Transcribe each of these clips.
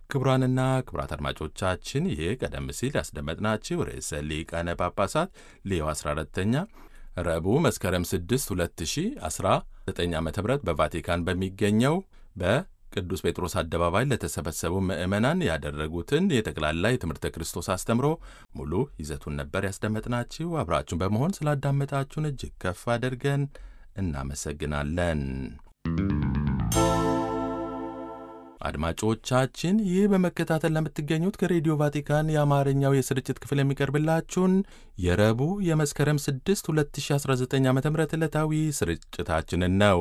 ክቡራንና ክቡራት አድማጮቻችን ይህ ቀደም ሲል ያስደመጥናችሁ ርዕሰ ሊቃነ ጳጳሳት ሌዮ 14ተኛ ረቡዕ መስከረም 6 2019 ዓ ም በቫቲካን በሚገኘው በቅዱስ ጴጥሮስ አደባባይ ለተሰበሰቡ ምዕመናን ያደረጉትን የጠቅላላ የትምህርተ ክርስቶስ አስተምሮ ሙሉ ይዘቱን ነበር ያስደመጥናችሁ። አብራችሁን በመሆን ስላዳመጣችሁን እጅግ ከፍ አድርገን እናመሰግናለን። አድማጮቻችን ይህ በመከታተል ለምትገኙት ከሬዲዮ ቫቲካን የአማርኛው የስርጭት ክፍል የሚቀርብላችሁን የረቡዕ የመስከረም 6 2019 ዓ ም ዕለታዊ ስርጭታችንን ነው።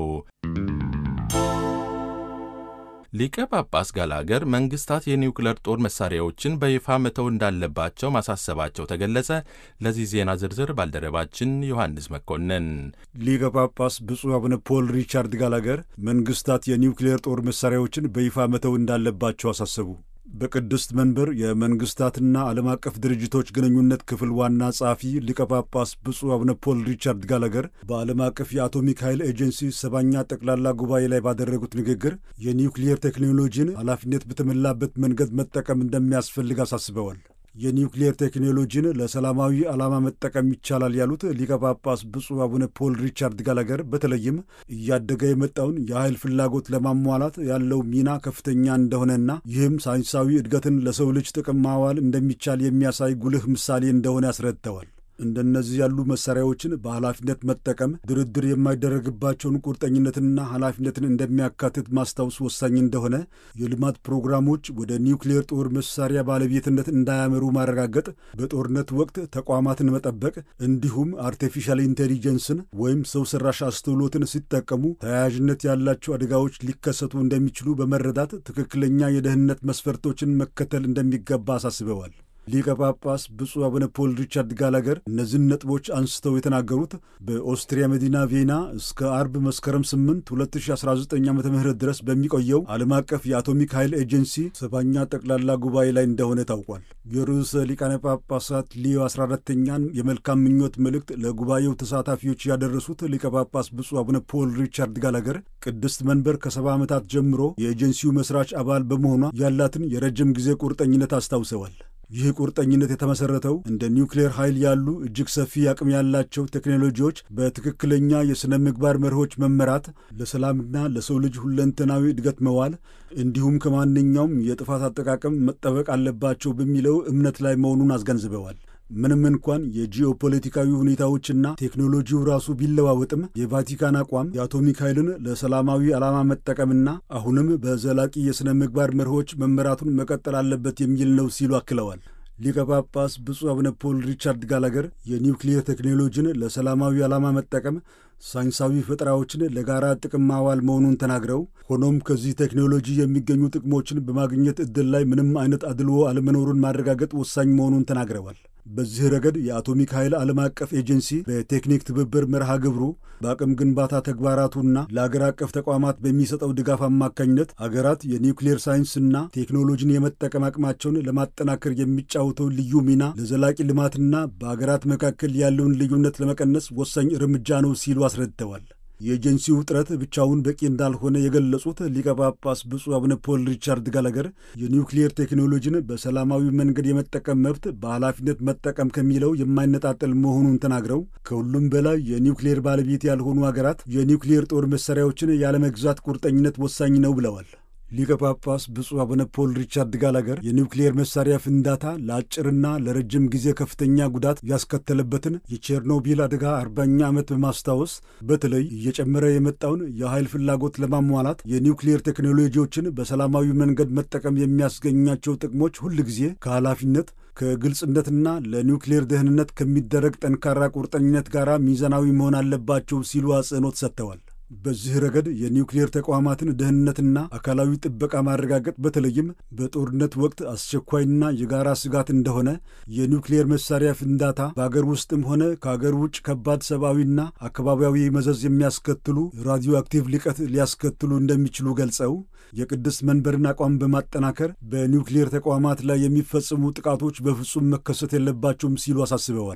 ሊቀ ጳጳስ ጋላገር መንግስታት የኒውክለር ጦር መሳሪያዎችን በይፋ መተው እንዳለባቸው ማሳሰባቸው ተገለጸ። ለዚህ ዜና ዝርዝር ባልደረባችን ዮሐንስ መኮንን። ሊቀ ጳጳስ ብፁዕ አቡነ ፖል ሪቻርድ ጋላገር መንግስታት የኒውክሌር ጦር መሳሪያዎችን በይፋ መተው እንዳለባቸው አሳሰቡ። በቅድስት መንበር የመንግስታትና ዓለም አቀፍ ድርጅቶች ግንኙነት ክፍል ዋና ጸሐፊ ሊቀ ጳጳስ ብፁዕ አቡነ ፖል ሪቻርድ ጋላገር በዓለም አቀፍ የአቶሚክ ኃይል ኤጀንሲ ሰባኛ ጠቅላላ ጉባኤ ላይ ባደረጉት ንግግር የኒውክሊየር ቴክኖሎጂን ኃላፊነት በተሞላበት መንገድ መጠቀም እንደሚያስፈልግ አሳስበዋል። የኒውክሊየር ቴክኖሎጂን ለሰላማዊ ዓላማ መጠቀም ይቻላል ያሉት ሊቀ ጳጳስ ብፁዕ አቡነ ፖል ሪቻርድ ጋላገር በተለይም እያደገ የመጣውን የኃይል ፍላጎት ለማሟላት ያለው ሚና ከፍተኛ እንደሆነና ይህም ሳይንሳዊ እድገትን ለሰው ልጅ ጥቅም ማዋል እንደሚቻል የሚያሳይ ጉልህ ምሳሌ እንደሆነ ያስረድተዋል። እንደነዚህ ያሉ መሳሪያዎችን በኃላፊነት መጠቀም ድርድር የማይደረግባቸውን ቁርጠኝነትንና ኃላፊነትን እንደሚያካትት ማስታወስ ወሳኝ እንደሆነ፣ የልማት ፕሮግራሞች ወደ ኒውክሌር ጦር መሳሪያ ባለቤትነት እንዳያመሩ ማረጋገጥ፣ በጦርነት ወቅት ተቋማትን መጠበቅ፣ እንዲሁም አርቲፊሻል ኢንቴሊጀንስን ወይም ሰው ሰራሽ አስተውሎትን ሲጠቀሙ ተያያዥነት ያላቸው አደጋዎች ሊከሰቱ እንደሚችሉ በመረዳት ትክክለኛ የደህንነት መስፈርቶችን መከተል እንደሚገባ አሳስበዋል። ሊቀ ጳጳስ ብፁዕ አቡነ ፖል ሪቻርድ ጋላገር እነዚህን ነጥቦች አንስተው የተናገሩት በኦስትሪያ መዲና ቬና እስከ አርብ መስከረም 8 2019 ዓ ም ድረስ በሚቆየው ዓለም አቀፍ የአቶሚክ ኃይል ኤጀንሲ ሰባኛ ጠቅላላ ጉባኤ ላይ እንደሆነ ታውቋል። የርዕሰ ሊቃነ ጳጳሳት ሊዮ 14ተኛን የመልካም ምኞት መልእክት ለጉባኤው ተሳታፊዎች ያደረሱት ሊቀ ጳጳስ ብፁዕ አቡነ ፖል ሪቻርድ ጋላገር ቅድስት መንበር ከሰባ ዓመታት ጀምሮ የኤጀንሲው መስራች አባል በመሆኗ ያላትን የረጅም ጊዜ ቁርጠኝነት አስታውሰዋል። ይህ ቁርጠኝነት የተመሠረተው እንደ ኒውክሌር ኃይል ያሉ እጅግ ሰፊ አቅም ያላቸው ቴክኖሎጂዎች በትክክለኛ የሥነ ምግባር መርሆች መመራት፣ ለሰላምና ለሰው ልጅ ሁለንተናዊ እድገት መዋል እንዲሁም ከማንኛውም የጥፋት አጠቃቀም መጠበቅ አለባቸው በሚለው እምነት ላይ መሆኑን አስገንዝበዋል። ምንም እንኳን የጂኦፖለቲካዊ ሁኔታዎችና ቴክኖሎጂው ራሱ ቢለዋወጥም የቫቲካን አቋም የአቶሚክ ኃይልን ለሰላማዊ ዓላማ መጠቀምና አሁንም በዘላቂ የሥነ ምግባር መርሆች መመራቱን መቀጠል አለበት የሚል ነው ሲሉ አክለዋል። ሊቀ ጳጳስ ብፁዕ አቡነ ፖል ሪቻርድ ጋላገር የኒውክሊየር ቴክኖሎጂን ለሰላማዊ ዓላማ መጠቀም ሳይንሳዊ ፈጠራዎችን ለጋራ ጥቅም ማዋል መሆኑን ተናግረው ሆኖም ከዚህ ቴክኖሎጂ የሚገኙ ጥቅሞችን በማግኘት ዕድል ላይ ምንም አይነት አድልዎ አለመኖሩን ማረጋገጥ ወሳኝ መሆኑን ተናግረዋል። በዚህ ረገድ የአቶሚክ ኃይል ዓለም አቀፍ ኤጀንሲ በቴክኒክ ትብብር መርሃ ግብሩ በአቅም ግንባታ ተግባራቱና ለአገር አቀፍ ተቋማት በሚሰጠው ድጋፍ አማካኝነት አገራት የኒውክሌር ሳይንስና ቴክኖሎጂን የመጠቀም አቅማቸውን ለማጠናከር የሚጫወተው ልዩ ሚና ለዘላቂ ልማትና በአገራት መካከል ያለውን ልዩነት ለመቀነስ ወሳኝ እርምጃ ነው ሲሉ አስረድተዋል። የኤጀንሲው ጥረት ብቻውን በቂ እንዳልሆነ የገለጹት ሊቀ ጳጳስ ብፁዕ አቡነ ፖል ሪቻርድ ጋላገር የኒውክሊየር ቴክኖሎጂን በሰላማዊ መንገድ የመጠቀም መብት በኃላፊነት መጠቀም ከሚለው የማይነጣጠል መሆኑን ተናግረው ከሁሉም በላይ የኒውክሊየር ባለቤት ያልሆኑ አገራት የኒውክሊየር ጦር መሳሪያዎችን ያለመግዛት ቁርጠኝነት ወሳኝ ነው ብለዋል። ሊቀ ጳጳስ ብፁዕ አቡነ ፖል ሪቻርድ ጋላገር የኒውክሊየር መሳሪያ ፍንዳታ ለአጭርና ለረጅም ጊዜ ከፍተኛ ጉዳት ያስከተለበትን የቼርኖቢል አደጋ አርባኛ ዓመት በማስታወስ በተለይ እየጨመረ የመጣውን የኃይል ፍላጎት ለማሟላት የኒውክሊየር ቴክኖሎጂዎችን በሰላማዊ መንገድ መጠቀም የሚያስገኛቸው ጥቅሞች ሁልጊዜ ከኃላፊነት ከግልጽነትና ለኒውክሌር ደህንነት ከሚደረግ ጠንካራ ቁርጠኝነት ጋር ሚዛናዊ መሆን አለባቸው ሲሉ አጽንኦት ሰጥተዋል። በዚህ ረገድ የኒውክሌር ተቋማትን ደህንነትና አካላዊ ጥበቃ ማረጋገጥ በተለይም በጦርነት ወቅት አስቸኳይና የጋራ ስጋት እንደሆነ የኒውክሌር መሳሪያ ፍንዳታ በአገር ውስጥም ሆነ ከአገር ውጭ ከባድ ሰብአዊና አካባቢያዊ መዘዝ የሚያስከትሉ ራዲዮ አክቲቭ ልቀት ሊያስከትሉ እንደሚችሉ ገልጸው የቅድስት መንበርን አቋም በማጠናከር በኒውክሌር ተቋማት ላይ የሚፈጽሙ ጥቃቶች በፍጹም መከሰት የለባቸውም ሲሉ አሳስበዋል።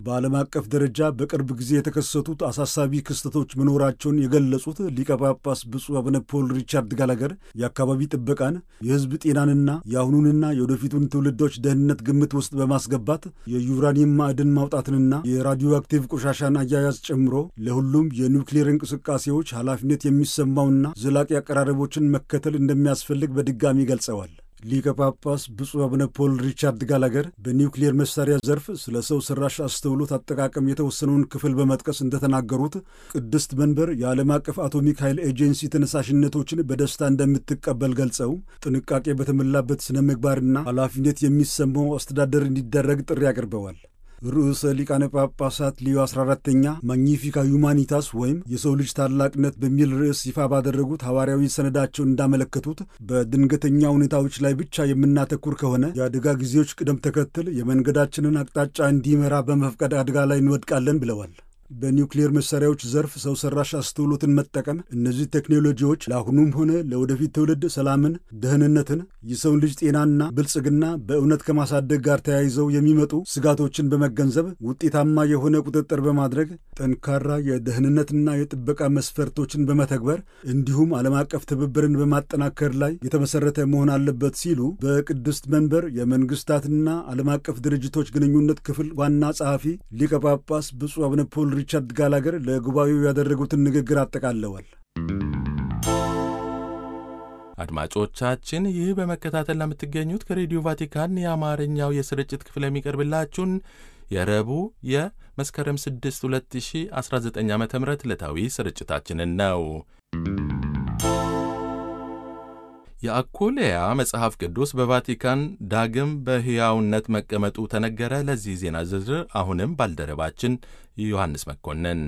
በዓለም አቀፍ ደረጃ በቅርብ ጊዜ የተከሰቱት አሳሳቢ ክስተቶች መኖራቸውን የገለጹት ሊቀ ጳጳስ ብፁዕ አቡነ ፖል ሪቻርድ ጋላገር የአካባቢ ጥበቃን፣ የሕዝብ ጤናንና የአሁኑንና የወደፊቱን ትውልዶች ደህንነት ግምት ውስጥ በማስገባት የዩራኒየም ማዕድን ማውጣትንና የራዲዮ አክቲቭ ቆሻሻን አያያዝ ጨምሮ ለሁሉም የኒውክሌር እንቅስቃሴዎች ኃላፊነት የሚሰማውና ዘላቂ አቀራረቦችን መከተል እንደሚያስፈልግ በድጋሚ ገልጸዋል። ሊቀ ጳጳስ ብፁዕ አቡነ ፖል ሪቻርድ ጋላገር በኒውክሌር መሳሪያ ዘርፍ ስለ ሰው ሰራሽ አስተውሎት አጠቃቀም የተወሰነውን ክፍል በመጥቀስ እንደተናገሩት ቅድስት መንበር የዓለም አቀፍ አቶሚክ ኃይል ኤጀንሲ ተነሳሽነቶችን በደስታ እንደምትቀበል ገልጸው ጥንቃቄ በተሞላበት ስነ ምግባርና ኃላፊነት የሚሰማው አስተዳደር እንዲደረግ ጥሪ አቅርበዋል። ርዕሰ ሊቃነ ጳጳሳት ሊዮ 14ተኛ ማግኒፊካ ሁማኒታስ ወይም የሰው ልጅ ታላቅነት በሚል ርዕስ ይፋ ባደረጉት ሐዋርያዊ ሰነዳቸውን እንዳመለከቱት በድንገተኛ ሁኔታዎች ላይ ብቻ የምናተኩር ከሆነ የአደጋ ጊዜዎች ቅደም ተከተል የመንገዳችንን አቅጣጫ እንዲመራ በመፍቀድ አደጋ ላይ እንወድቃለን ብለዋል። በኒውክሌር መሳሪያዎች ዘርፍ ሰው ሰራሽ አስተውሎትን መጠቀም እነዚህ ቴክኖሎጂዎች ለአሁኑም ሆነ ለወደፊት ትውልድ ሰላምን፣ ደህንነትን፣ የሰውን ልጅ ጤናና ብልጽግና በእውነት ከማሳደግ ጋር ተያይዘው የሚመጡ ስጋቶችን በመገንዘብ ውጤታማ የሆነ ቁጥጥር በማድረግ ጠንካራ የደህንነትና የጥበቃ መስፈርቶችን በመተግበር እንዲሁም ዓለም አቀፍ ትብብርን በማጠናከር ላይ የተመሰረተ መሆን አለበት ሲሉ በቅድስት መንበር የመንግስታትና ዓለም አቀፍ ድርጅቶች ግንኙነት ክፍል ዋና ጸሐፊ ሊቀ ጳጳስ ብፁዕ አቡነ ፖል ሪቻርድ ጋላገር ለጉባኤው ያደረጉትን ንግግር አጠቃለዋል። አድማጮቻችን ይህ በመከታተል ለምትገኙት ከሬዲዮ ቫቲካን የአማርኛው የስርጭት ክፍል የሚቀርብላችሁን የረቡዕ የመስከረም 6 2019 ዓ ም ዕለታዊ ስርጭታችንን ነው። የአኮልያ መጽሐፍ ቅዱስ በቫቲካን ዳግም በሕያውነት መቀመጡ ተነገረ። ለዚህ ዜና ዝርዝር አሁንም ባልደረባችን ዮሐንስ መኮንን።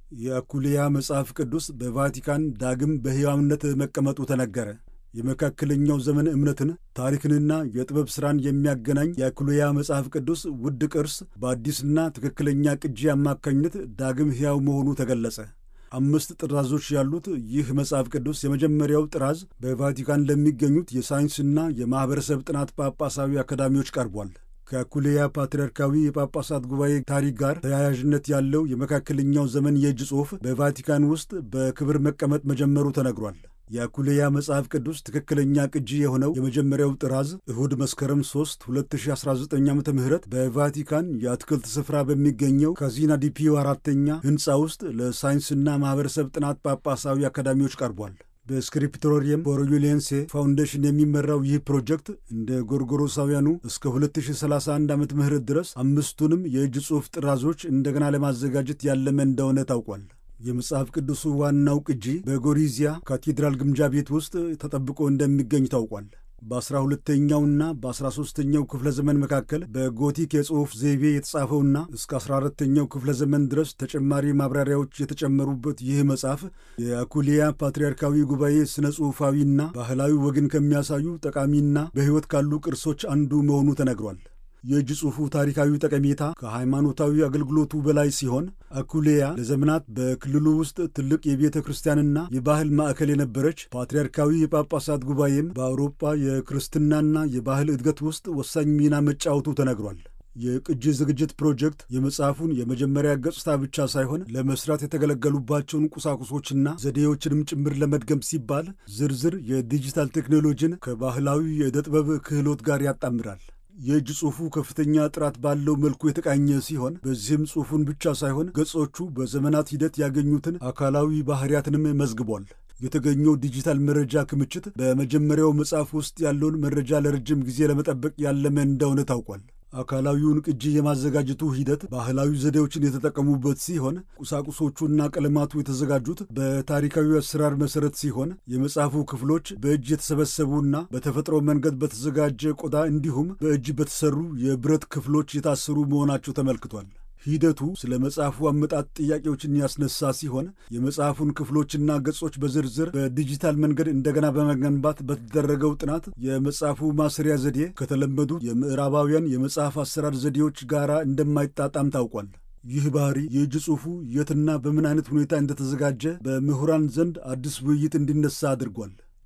የአኩልያ መጽሐፍ ቅዱስ በቫቲካን ዳግም በሕያውነት መቀመጡ ተነገረ። የመካከለኛው ዘመን እምነትን ታሪክንና የጥበብ ሥራን የሚያገናኝ የአኩልያ መጽሐፍ ቅዱስ ውድ ቅርስ በአዲስና ትክክለኛ ቅጂ አማካኝነት ዳግም ሕያው መሆኑ ተገለጸ። አምስት ጥራዞች ያሉት ይህ መጽሐፍ ቅዱስ የመጀመሪያው ጥራዝ በቫቲካን ለሚገኙት የሳይንስና የማኅበረሰብ ጥናት ጳጳሳዊ አካዳሚዎች ቀርቧል። ከአኩሌያ ፓትርያርካዊ የጳጳሳት ጉባኤ ታሪክ ጋር ተያያዥነት ያለው የመካከለኛው ዘመን የእጅ ጽሑፍ በቫቲካን ውስጥ በክብር መቀመጥ መጀመሩ ተነግሯል። የአኩሌያ መጽሐፍ ቅዱስ ትክክለኛ ቅጂ የሆነው የመጀመሪያው ጥራዝ እሁድ መስከረም 3 2019 ዓ ም በቫቲካን የአትክልት ስፍራ በሚገኘው ካዚና ዲፒዮ አራተኛ ሕንፃ ውስጥ ለሳይንስና ማኅበረሰብ ጥናት ጳጳሳዊ አካዳሚዎች ቀርቧል። በስክሪፕቶሪየም ፎሮዩሌንሴ ፋውንዴሽን የሚመራው ይህ ፕሮጀክት እንደ ጎርጎሮሳውያኑ እስከ 2031 ዓመተ ምህረት ድረስ አምስቱንም የእጅ ጽሑፍ ጥራዞች እንደገና ለማዘጋጀት ያለመ እንደሆነ ታውቋል። የመጽሐፍ ቅዱሱ ዋናው ቅጂ በጎሪዚያ ካቴድራል ግምጃ ቤት ውስጥ ተጠብቆ እንደሚገኝ ታውቋል። በአስራ ሁለተኛውና በአስራ ሦስተኛው ክፍለ ዘመን መካከል በጎቲክ የጽሑፍ ዘይቤ የተጻፈውና እስከ አስራ አራተኛው ክፍለ ዘመን ድረስ ተጨማሪ ማብራሪያዎች የተጨመሩበት ይህ መጽሐፍ የአኩሊያ ፓትርያርካዊ ጉባኤ ሥነ ጽሑፋዊና ባህላዊ ወግን ከሚያሳዩ ጠቃሚና በሕይወት ካሉ ቅርሶች አንዱ መሆኑ ተነግሯል። የእጅ ጽሑፉ ታሪካዊ ጠቀሜታ ከሃይማኖታዊ አገልግሎቱ በላይ ሲሆን አኩሌያ ለዘመናት በክልሉ ውስጥ ትልቅ የቤተ ክርስቲያንና የባህል ማዕከል የነበረች ፓትርያርካዊ የጳጳሳት ጉባኤም በአውሮፓ የክርስትናና የባህል እድገት ውስጥ ወሳኝ ሚና መጫወቱ ተነግሯል። የቅጂ ዝግጅት ፕሮጀክት የመጽሐፉን የመጀመሪያ ገጽታ ብቻ ሳይሆን ለመስራት የተገለገሉባቸውን ቁሳቁሶችና ዘዴዎችንም ጭምር ለመድገም ሲባል ዝርዝር የዲጂታል ቴክኖሎጂን ከባህላዊ የዕደ ጥበብ ክህሎት ጋር ያጣምራል። የእጅ ጽሑፉ ከፍተኛ ጥራት ባለው መልኩ የተቃኘ ሲሆን በዚህም ጽሑፉን ብቻ ሳይሆን ገጾቹ በዘመናት ሂደት ያገኙትን አካላዊ ባህሪያትንም መዝግቧል። የተገኘው ዲጂታል መረጃ ክምችት በመጀመሪያው መጽሐፍ ውስጥ ያለውን መረጃ ለረጅም ጊዜ ለመጠበቅ ያለመ እንደሆነ ታውቋል። አካላዊውን ቅጂ የማዘጋጀቱ ሂደት ባህላዊ ዘዴዎችን የተጠቀሙበት ሲሆን ቁሳቁሶቹና ቀለማቱ የተዘጋጁት በታሪካዊ አሰራር መሠረት ሲሆን የመጽሐፉ ክፍሎች በእጅ የተሰበሰቡና በተፈጥሮ መንገድ በተዘጋጀ ቆዳ እንዲሁም በእጅ በተሰሩ የብረት ክፍሎች የታሰሩ መሆናቸው ተመልክቷል። ሂደቱ ስለ መጽሐፉ አመጣጥ ጥያቄዎችን ያስነሳ ሲሆን የመጽሐፉን ክፍሎችና ገጾች በዝርዝር በዲጂታል መንገድ እንደገና በመገንባት በተደረገው ጥናት የመጽሐፉ ማስሪያ ዘዴ ከተለመዱ የምዕራባውያን የመጽሐፍ አሰራር ዘዴዎች ጋር እንደማይጣጣም ታውቋል። ይህ ባህሪ የእጅ ጽሑፉ የትና በምን አይነት ሁኔታ እንደተዘጋጀ በምሁራን ዘንድ አዲስ ውይይት እንዲነሳ አድርጓል።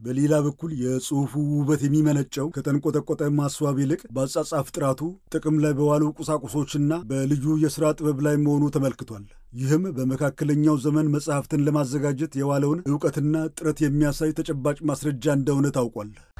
በሌላ በኩል የጽሑፉ ውበት የሚመነጨው ከተንቆጠቆጠ ማስዋብ ይልቅ በአጻጻፍ ጥራቱ፣ ጥቅም ላይ በዋሉ ቁሳቁሶችና በልዩ የሥራ ጥበብ ላይ መሆኑ ተመልክቷል። ይህም በመካከለኛው ዘመን መጽሐፍትን ለማዘጋጀት የዋለውን ዕውቀትና ጥረት የሚያሳይ ተጨባጭ ማስረጃ እንደሆነ ታውቋል።